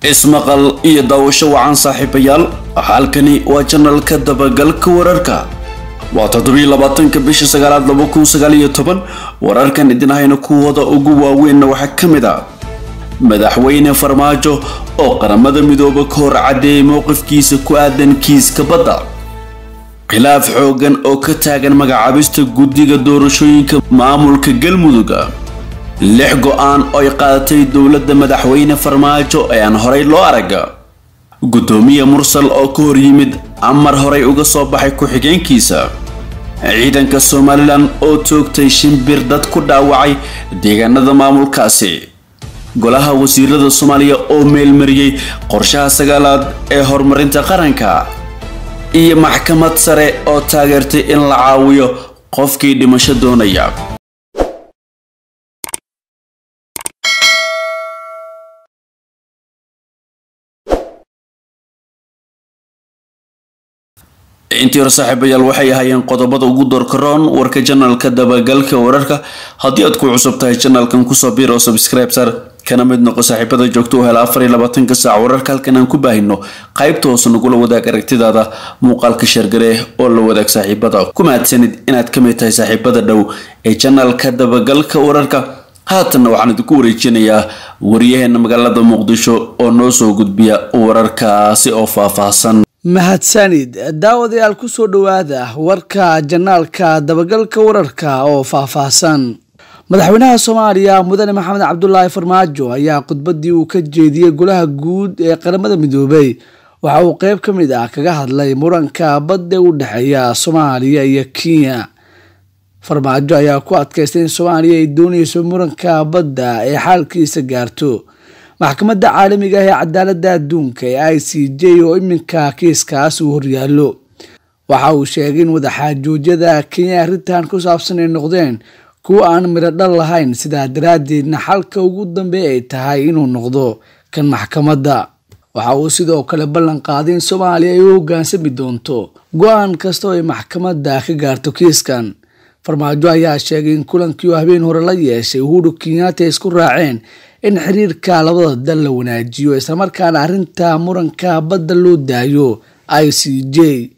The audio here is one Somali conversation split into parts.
ismaqal iyo daawasho wacan saaxiibayaal halkani waa janalka dabagalka wararka waa toddobiyo labaatanka bisha sagaalaad laba kun sagaal iyo toban wararkan idin hayna kuwooda ugu waaweynna waxaa ka mid ah madaxweyne farmaajo oo qaramada midooba ka hor caddeeyay mowqifkiisa ku aadan kiiska badda khilaaf xoogan oo ka taagan magacaabista guddiga doorashooyinka maamulka galmudug lix go-aan oo ay qaadatay dowladda madaxweyne farmaajo ee aan horay loo araga guddoomiye mursal oo ka hor yimid amar horay uga soo baxay ku-xigeenkiisa ciidanka somalilan oo toogtay shimbir dad ku dhaawacay deegaanada maamulkaasi golaha wasiirada soomaaliya oo meelmariyey qorshaha sagaalaad ee horumarinta qaranka iyo maxkamad sare oo taageertay in la caawiyo qofkii dhimasho doonaya intii hore saaxiibayaal waxay ahaayeen qodobada ugu doorkaroon warka janalka dabagalka wararka haddii aad ku cusub tahay janalkan kusoo biir oo subscribe sar kana mid noqo saaxiibada joogto u hela afar iyo labaatanka saac wararka halkan aan ku baahino qaybta hoose nagula wadaag aragtidaada muuqaalka shargare oo la wadaag saaxiibada ku mahadsanid inaad ka mid tahay saaxiibada dhow ee janalka dabagalka wararka haatanna waxaan idinku wareejinayaa wariyaheena magaalada muqdisho oo noo soo gudbiya wararkaasi oo faahfaahsan mahadsanid daawadayaal kusoo dhowaada warka janaalka dabagalka wararka oo faahfaahsan madaxweynaha soomaaliya mudane maxamed cabdulaahi farmaajo ayaa khudbadii uu ka jeediyey golaha guud ee qaramada midoobay waxa uu qeyb ka mid ah kaga hadlay muranka badda u dhexeeya soomaaliya iyo kenya farmaajo ayaa ku adkaystay in soomaaliya ay dooneyso muranka badda ee xaalkiisa gaarto maxkamadda caalamiga ah ee cadaaladda adduunka ee i c j oo iminka kiiskaas uu horyaallo waxa uu sheegay in wadaxaajoojyada kenya arrintan ku saabsan ay noqdeen kuwa aan midho dhal lahayn sidaa daraaddeedna xalka ugu dambeey ay tahay inuu noqdo kan maxkamadda waxa uu sidoo kale ballan qaaday in soomaaliya ay u hoggaansami doonto go-aan kasta oo ay maxkamadda ka gaarto kiiskan farmaajo ayaa sheegay in kulankii uu habeen hore la yeeshay uhuru kenyaata ay isku raaceen in xiriirka labada dal la wanaajiyo islamarkaana arrinta muranka badda loo daayo i c j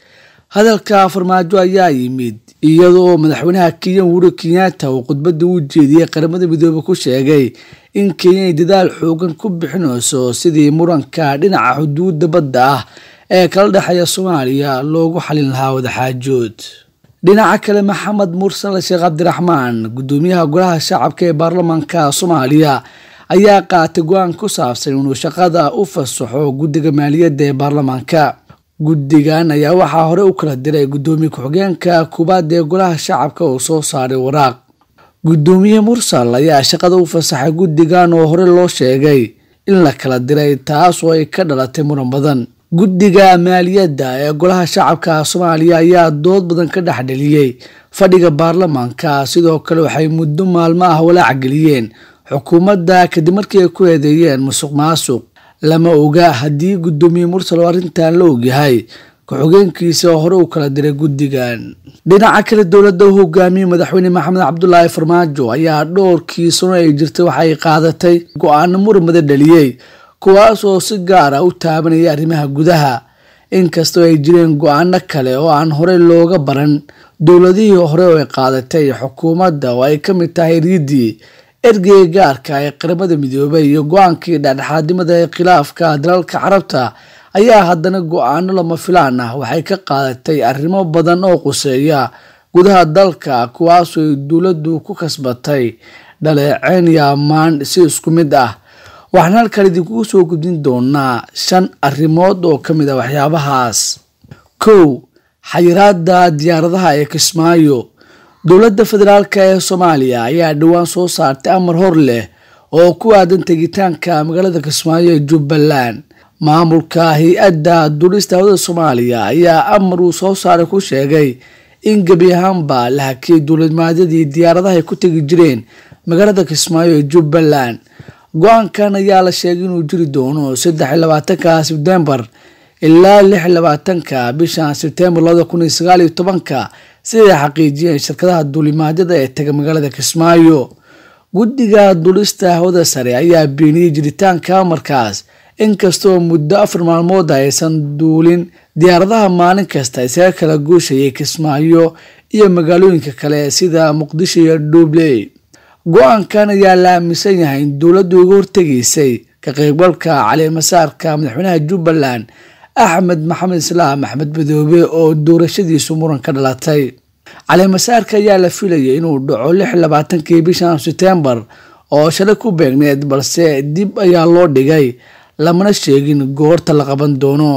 hadalka farmaajo ayaa yimid iyadoo madaxweynaha kenya uhuru kenyaata uu khudbadda u jeediyey qaramada midoobe ku sheegay in kenya ay dadaal xoogan ku bixinayso sidii muranka dhinaca xuduudda badda ah ee kala dhexeeya soomaaliya loogu xalin lahaa wadaxaajood dhinaca kale maxamed mursal sheekh cabdiraxmaan guddoomiyaha golaha shacabka ee baarlamaanka soomaaliya ayaa qaatay go-aan ku saabsan inuu shaqada u fasaxo guddiga maaliyadda ee baarlamaanka guddigan ayaa waxaa hore u kala diray guddoomiye ku-xigeenka koowaad ee golaha shacabka oo soo saaray waraaq guddoomiye mursal ayaa shaqada u fasaxay guddigan oo hore loo sheegay in la kala diray taas oo ay ka dhalatay muran badan guddiga maaliyadda ee golaha shacabka soomaaliya ayaa dood badan ka dhexdheliyey fadhiga baarlamaanka sidoo kale waxay muddo maalmo ah walaac geliyeen xukuumadda kadib markii ay ku eedeeyeen musuq maasuq lama oga haddii guddoomiye mursal oo arrintan la ogyahay ku-xigeenkiisa oo hore u kala diray guddigan dhinaca kale dowladda u hogaamiyey madaxweyne maxamed cabdulaahi farmaajo ayaa dhowrkii sano ay jirtay waxay qaadatay go-aano muramada dhaliyey kuwaas oo si gaar ah u taabanaya arrimaha gudaha inkastoo ay jireen go-aano kale oo aan horey looga baran dowladihii hore oo ay qaadatay xukuumadda oo ay ka mid tahay riidii ergeyga gaarka ee qaramada midoobay iyo go-aankii dhexdhexaadnimada ee khilaafka dalalka carabta ayaa haddana go-aano lama filaan ah waxay ka qaadatay arrimo badan oo quseeya gudaha dalka kuwaasoo ay dowladdu ku kasbatay dhaleeceyn iyo ammaan si isku mid ah waxaan halkan idinkugu soo gudbin doonaa shan arrimood oo ka mid ah waxyaabahaas kow xayiraada diyaaradaha ee kismaayo dowladda federaalk ee soomaaliya ayaa dhowaan soo saartay amar hor leh oo ku aadan tegitaanka magaalada kismaayo ee jubbaland maamulka hay-adda duulista hawada soomaaliya ayaa amar uu soo saaray ku sheegay in gebi ahaanba la hakiyay dowladmaadyadii diyaaradaha ay ku tegi jireen magaalada kismaayo ee jubbaland go-aankan ayaa la sheegay inuu jiri doono saddex iyo labaatanka sebtembar ilaa lix iyo labaatanka bishan sebtembar labada kun iyo sagaal iyo tobanka siday xaqiijiyeen shirkadaha duulimaadyada ee taga magaalada kismaayo guddiga duulista hawada sare ayaa beeniyey jiritaanka amarkaas inkastoo muddo afar maalmood aysan duulin diyaaradaha maalin kasta isaga kala guushayay kismaayo iyo magaalooyinka kale sida muqdisho iyo dhuubley go-aankan ayaa la aaminsan yahay in dowladdu uga hortegaysay ka qaybgalka caleemasaarka madaxweynaha jubbaland axmed maxamed islaam axmed madoobe oo doorashadiisu muran ka dhalatay caleemasaarka ayaa la filayay inuu dhaco lix labaatankii bishan setembar oo shalay ku beegneed balse dib ayaa loo dhigay lamana sheegin goorta la qaban doono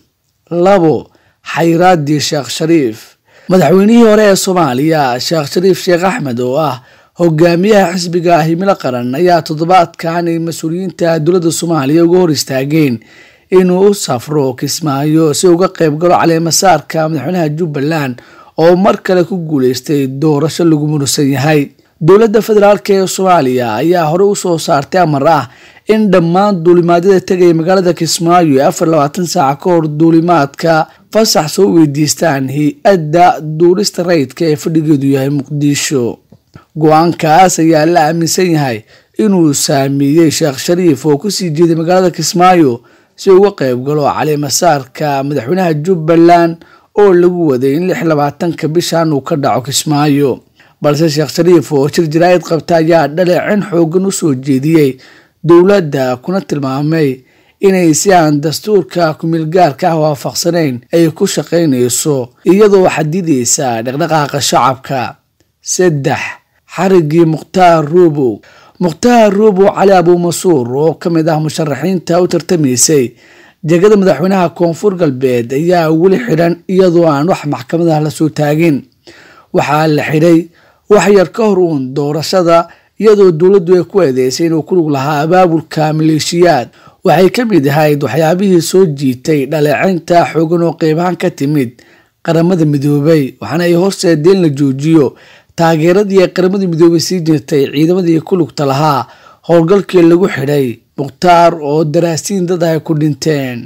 labo xayraadii sheekh shariif madaxweynihii hore ee soomaaliya sheekh shariif sheekh axmed oo ah hogaamiyaha xisbiga himilo qaran ayaa toddobaadkan ay mas-uuliyiinta dowladda soomaaliya uga hor istaageen inuu u safro kismaayo si uga qayb galo caleemasaarka madaxweynaha jubbaland oo mar kale ku guuleystay doorasho lagu murusan yahay dowladda federaalk ee soomaaliya ayaa hore usoo saartay amar ah in dhammaan duulimaadyada tegaya magaalada kismaayo ee afar labaatan saaca ka hor duulimaadka fasax soo weydiistaan hay-adda duulista rayidka ee fadhigeedu yahay muqdisho go-aankaas ayaa la aaminsan yahay inuu saameeyey sheekh shariif oo kusii jeeday magaalada kismaayo si uga qayb galo caleemasaarka madaxweynaha jubbaland oo lagu waday in lix labaatanka bishan uu ka dhaco kismaayo balse sheekh shariif oo shir jaraa'id qabta ayaa dhaleecin xoogan u soo jeediyey dowladda kuna tilmaamay inay si aan dastuurka kumilgaarka ah waafaqsanayn ay ku shaqaynayso iyadoo xadidaysa dhaqdhaqaaqa shacabka saddex xarigii mukhtaar ruubow mukhtaar ruubow cali abuumasuur oo ka mid ah musharaxiinta u tartamaysay jegada madaxweynaha koonfur galbeed ayaa weli xidhan iyadoo aan wax maxkamadaha lasoo taagin waxaa la xidhay wax yar ka hor uun doorashada iyadoo dowladdu ay ku eedeysay inuu ku lug lahaa abaabulka maleeshiyaad waxay ka mid ahayd waxyaabihii soo jiitay dhaleecinta xoogan oo qeybahaan ka timid qaramada midoobay waxaana ay horseedeen in la joojiyo taageeradii ay qaramada midoobay sii jirtay ciidamadii ku lugta lahaa howlgalkii lagu xidhay mukhtaar oo daraasiin dad ay ku dhinteen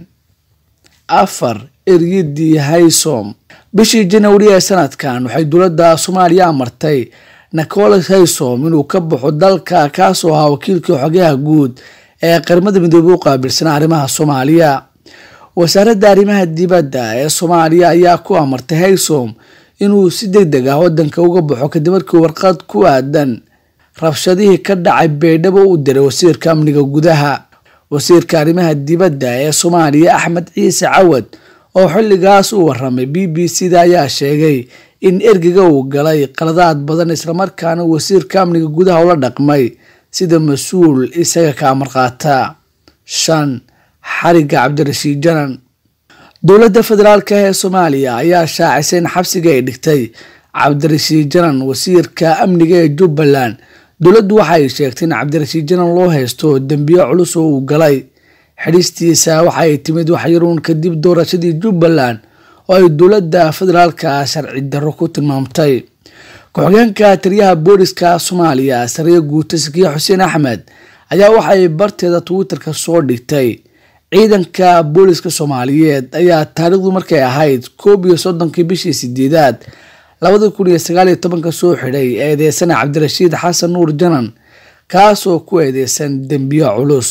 afar eryadii haysom bishii janawari ee sanadkan waxay dowladda soomaaliya amartay nicolas haysom inuu ka baxo dalka kaasoo ahaa wakiilkii xogayaha guud ee qaramada midoobey u qaabilsanaa arrimaha soomaaliya wasaaradda arrimaha dibadda ee soomaaliya ayaa ku amartay haysom inuu si deg deg ah wadanka uga baxo kadib markii warqad ku aadan rabshadihii ka dhacay beydhabo u diray wasiirka amniga gudaha wasiirka arrimaha dibadda ee soomaaliya axmed ciise cawad oo xilligaas u waramay b b c da ayaa sheegay in ergiga uu galay qaladaad badan islamarkaana wasiirka amniga gudaha ula dhaqmay sida mas-uul isaga ka amar qaata shan xariga cabdirashiid janan dowladda federaalka ee soomaaliya ayaa shaacisay in xabsiga ay dhigtay cabdirashiid janan wasiirka amniga ee jubbaland dowladdu waxaay sheegtay in cabdirashiid janan loo haysto dembiyo culus oo uu galay xidhistiisa waxaay timid waxyaruun kadib doorashadii jubbaland oo ay dowladda federaalka sharci darro ku tilmaamtay ku-xigeenka taliyaha booliska soomaaliya sariya guuta sakiya xuseen axmed ayaa waxay barteeda twitterka soo dhigtay ciidanka booliska soomaaliyeed ayaa taariikhdu markay ahayd koob iyo soddonkii bishii sideedaad labada kun iyo sagaaliyo tobanka soo xidhay eedeysana cabdirashiid xasan nuur janan kaasoo ku eedeysan dembiyo culus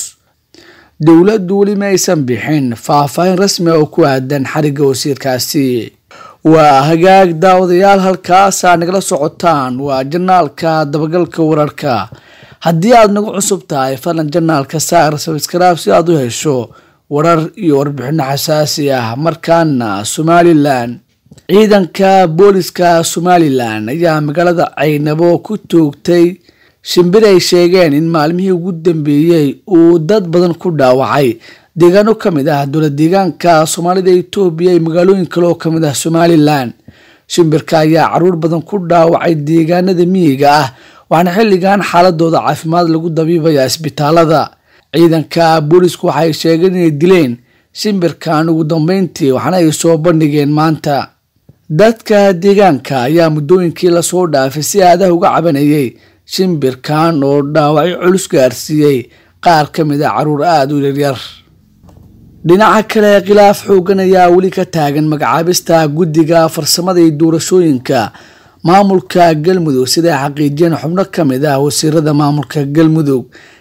dowladdu weli ma aysan bixin faahfaahin rasmi oo ku aadan xarigga wasiirkaasi waa hagaag daawadayaal halkaasaa nagala socotaan waa janaalka dabagalka wararka haddii aad nagu cusub tahay fadlan janaalka saar sabskraib si aad u hesho warar iyo warbixino xasaasi ah markaana somalilan ciidanka booliska somalilan ayaa magaalada caynabo ku toogtay shimbir ay sheegeen in maalmihii ugu dambeeyey uu dad badan ku dhaawacay deegaano ka mid ah dowlad deegaanka soomaalida etoobiya iyo magaalooyin kale oo kamid ah somalilan shimbirka ayaa caruur badan ku dhaawacay deegaanada miyiga ah waxaana xilligan xaaladooda caafimaad lagu dabiibaya isbitaalada ciidanka boolisku waxay sheegeen inay dileen shimbirkan ugu dambeyntii waxaana ay soo bandhigeen maanta dadka deegaanka ayaa muddooyinkii lasoo dhaafay si aadaha uga cabanayay shimbirkan oo dhaawacyo culus gaarsiiyey qaar ka mid a caruur aada u yaryar dhinaca kale khilaaf xoogan ayaa weli ka taagan magacaabista guddiga farsamada iyo doorashooyinka maamulka galmudug siday xaqiijiyeen xubno ka mid ah wasiirada maamulka galmudug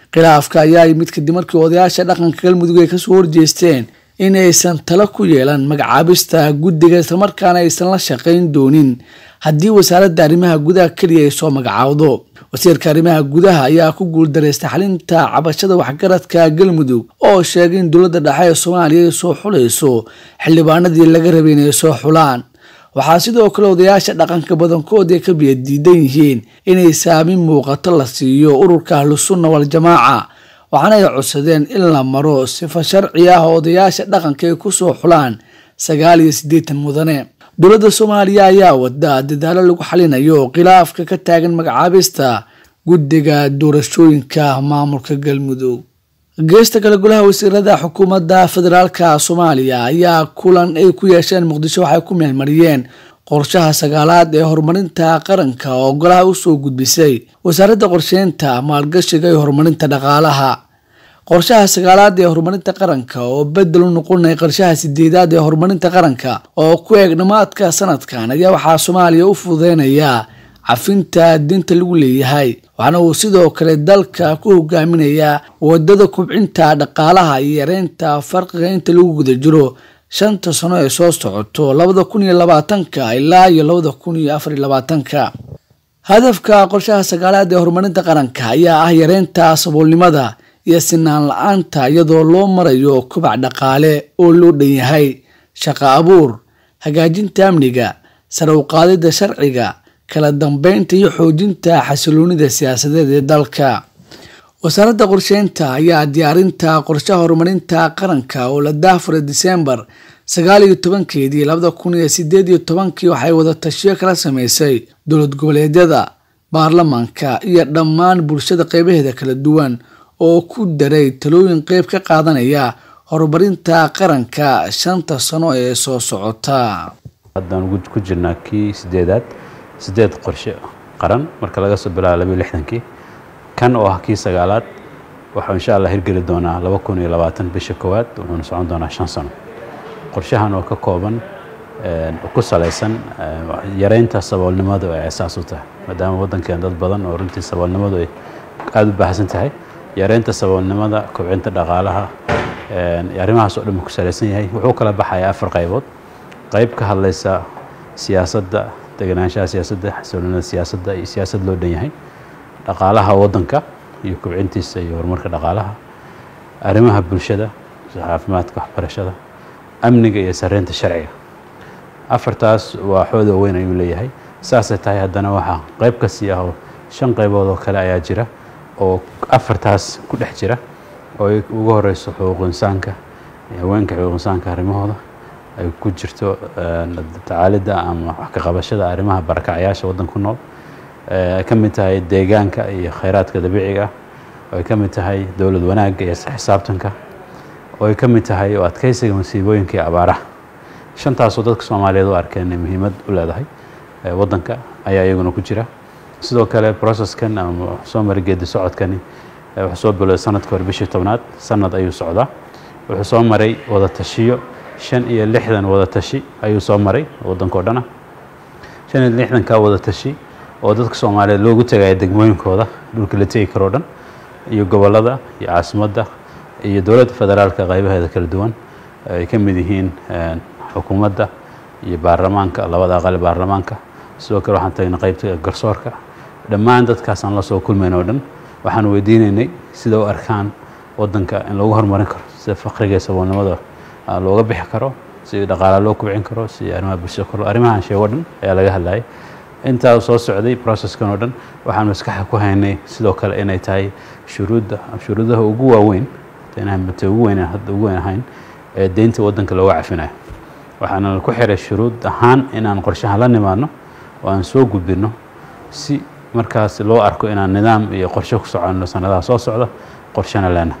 khilaafka ayaa yimid kadib markii odayaasha dhaqanka galmudug ay kasoo horjeesteen in aysan talo ku yeelan magacaabista guddiga islamarkaana aysan la shaqayn doonin haddii wasaaradda arrimaha gudaha keliya ay soo magacaawdo wasiirka arrimaha gudaha ayaa ku guuldareystay xalinta cabashada waxgaradka galmudug oo sheegay in dowladda dhexe ee soomaaliya ay soo xulayso xildhibaanadii laga rabay inay soo xulaan waxaa sidoo kale odayaasha dhaqanka badankood ay ka biya diidan yihiin inay saamin muuqato la siiyo ururka ahlusunna waljamaaca waxaana ay codsadeen in la maro sifa sharci ah oo odayaasha dhaqanka ay kusoo xulaan sagaal iyo siddeetan mudane dowladda soomaaliya ayaa wada dadaalo lagu xalinayo khilaafka ka taagan magacaabista guddiga doorashooyinka maamulka galmudug geesta kale golaha wasiirada xukuumadda federaalka soomaaliya ayaa kulan ay ku yeesheen muqdisho waxay ku meelmariyeen qorshaha sagaalaad ee horumarinta qaranka oo golaha usoo gudbisay wasaaradda qorsheynta maalgashiga iyo horumarinta dhaqaalaha qorshaha sagaalaad ee horumarinta qaranka oo bedel u noqonaya qorshaha sideedaad ee horumarinta qaranka oo ku eeg dhammaadka sanadkan ayaa waxaa soomaaliya u fududeynayaa cafinta dinta lagu leeyahay waxaana uu sidoo kale dalka ku hogaaminayaa wadada kubcinta dhaqaalaha iyo yareynta farqiga inta lagu guda jiro shanta sano ee soo socoto labada kun iyo labaatanka ilaa iyo labada kun iyo afar iyo labaatanka hadafka qorshaha sagaalaad ee horumarinta qaranka ayaa ah yareynta saboolnimada iyo sinaan la-aanta iyadoo loo marayo kobac dhaqaale oo loo dhan yahay shaqo abuur hagaajinta amniga sare u qaadida sharciga kala dambeynta iyo xoojinta xasiloonida siyaasadeed ee dalka wasaaradda qorsheynta ayaa diyaarinta qorshaha horumarinta qaranka oo la daafuray disembar sagaal iyo tobankeedii labada kun iyo sideed iyo tobankii waxay wada tashiyo kala sameysay dowlad goboleedyada baarlamaanka iyo dhammaan bulshada qeybaheeda kala duwan oo ku daray talooyin qeyb ka qaadanaya horumarinta qaranka shanta sano ee soo socota haddaan ku jirnaa kii sideedaad sideed qorshe qaran marka laga soo bilaabo labayo lixdankii kan oo ah kii sagaalaad waxuu insha allah hirgeli doonaa laba kun iyo labaatan bisha koowaad wuxuuna socon doonaa shan sano qorshahan oo ka kooban ku salaysan yareynta saboolnimadu ay asaas u tahay maadaama waddankeen dad badan oo runtii saboolnimadu ay aada u baahsan tahay yareynta saboolnimada kobcinta dhaqaalaha arrimahaas oo dhan ku salaysan yahay wuxuu kala baxayaa afar qaybood qayb ka hadlaysa siyaasadda deganaanshaha siyaasadda xasiloonida siyaasadda iyo siyaasad loo dhan yahay dhaqaalaha waddanka iyo kobcintiisa iyo horumarka dhaqaalaha arrimaha bulshada sida caafimaadka waxbarashada amniga iyo sareynta sharciga afartaas waa xooda weyn ayuu leeyahay saasay tahay haddana waxaa qayb ka sii ah oo shan qaybood oo kale ayaa jira oo afartaas ku dhex jira oo ay ugu horeyso xuquuq insaanka haweenka xuquuq insaanka arrimahooda ay ku jirto tacaalidda ama wax ka qabashada arrimaha barakacayaasha waddanka ku nool ay ka mid tahay deegaanka iyo khayraadka dabiiciga ah oo ay ka mid tahay dowlad wanaagga iyo xisaabtanka oo ay ka mid tahay oo adkeysiga masiibooyinka iyo abaaraha shantaasoo dadka soomaaliyeed u arkeen inay muhiimad u leedahay waddanka ayaa iyaguna ku jira sidoo kale processkan ama soo mara geedi socodkani wuxuu soo bilowday sanadka hore bishii tobnaad sanad ayuu socdaa wuxuu soo maray wada tashiyo shan iyo lixdan wada tashi ayuu soo maray waddankao dhana shan iyo lixdanka wada tashi oo dadka soomaaliyeed loogu tegaya degmooyinkooda dhulka la tegi karoo dhan iyo gobollada iyo caasimadda iyo dowladda federaalka qaybaheeda kala duwan ay ka mid yihiin xukuumadda iyo baarlamaanka labada aqali baarlamaanka sidoo kale waxaan tagnay qaybta garsoorka dhammaan dadkaasaan la soo kulmayn oo dhan waxaan weydiinaynay sida u arkaan waddanka in lagu horumarin karo sida faqriga iyo saboolnimada looga bixi karo si dhaqaala loo kubcin karo si arrimaha bulshada kor arrimahan sheego dhan ayaa laga hadlayay intaa soo socday processkan oo dhan waxaan maskaxa ku haynay sidoo kale inay tahay shuruudda shuruudaha ugu waaweyn inta ugu weyn hadda ugu weyn ahayn ee deynta waddanka looga cafinayo waxaana ku xiray shuruud ahaan inaan qorshaha la nimaadno oo aan soo gudbinno si markaas loo arko inaan nidaam iyo qorshe ku soconno sanadaha soo socda qorshena leena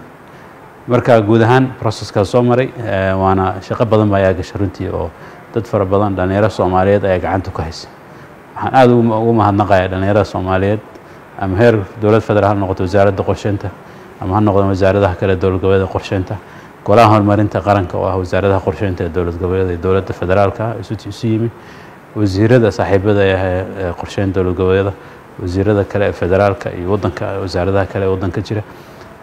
marka guud ahaan processkaas soo maray waana shaqo badan ba ayaa gashay runtii oo dad fara badan dhallinyaro soomaaliyeed ayaa gacanta ku haysa waxaan aada ugu mahadnaqaya dhallinyarada soomaaliyeed ama heer dowlad federaal ha noqoto wasaaradda qorsheynta ama ha noqdo wasaaradaha kale dowlad goboleeda qorsheynta golaha horumarinta qaranka oo ah wasaaradaha qorsheynta ee dowlad goboleeda iyo dowladda federaalka isu yimi wasiirada saaxiibada ee qorsheynta dowlad goboleeda wasiirada kale ee federaalka iyo wadanka wasaaradaha kale ee waddanka jira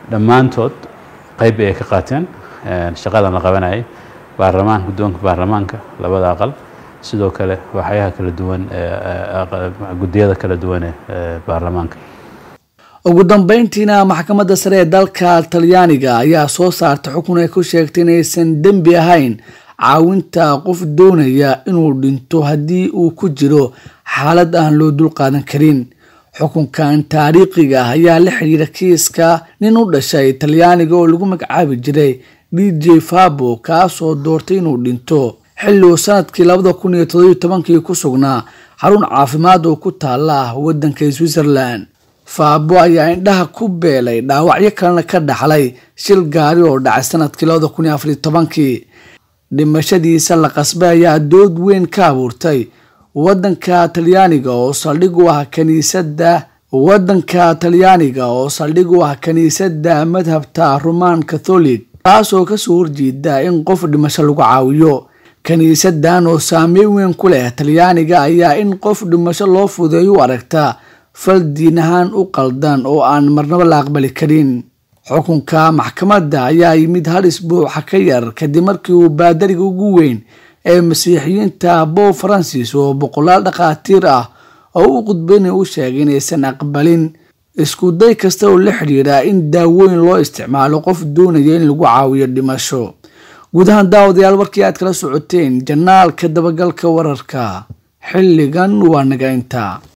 dhammaantood qayb ay ka qaateen shaqadan la qabanayay baarlamaanka guddoonka baarlamaanka labada aqal sidoo kale waxyaha kala duwan guddiyada kala duwan ee baarlamaanka ugu dambeyntiina maxkamadda sare ee dalka talyaaniga ayaa soo saartay xukun ay ku sheegtay inaysan dembi ahayn caawinta qof doonaya inuu dhinto haddii uu ku jiro xaalad aan loo dulqaadan karin xukunkan taariikhiga ah ayaa la xidhiira kiiska nin u dhashay talyaaniga oo lagu magacaabi jiray d j fabo kaasoo doortay inuu dhinto xilli uu sanadkii labada kun iyo todobiyo tobankii ku sugnaa xarun caafimaad oo ku taala waddanka switzerland faabo ayaa indhaha ku beelay dhaawacyo kalena ka dhaxlay shil gaari oo dhacay sanadkii labada kun iyo afariyo tobankii dhimashadiisa la qasbay ayaa dood weyn ka abuurtay waddanka talyaaniga oo saldhig u ah kaniisadda waddanka talyaaniga oo saldhig u ah kiniisadda madhabta roman catholic taasoo kasoo horjeeda in qof dhimasho lagu caawiyo kiniisadan oo saameyn weyn ku leh talyaaniga ayaa in qof dhimasho loo fudeeyo u aragta fal diin ahaan u qaldan oo aan marnabo la aqbali karin xukunka maxkamadda ayaa yimid hal isbuuxa ka yar kadib markii uu baadariga ugu weyn ee masiixiyiinta bow francis oo boqolaal dhakhaatiir ah oo u qudbeynay u sheegay inaysan aqbalin isku day kasta oo la xidhiidha in daawooyin loo isticmaalo qof doonaya in lagu caawiyo dhimasho guud ahaan daawadayaal warkii aad kala socoteen janaalka dabagalka wararka xilligan waa naga intaa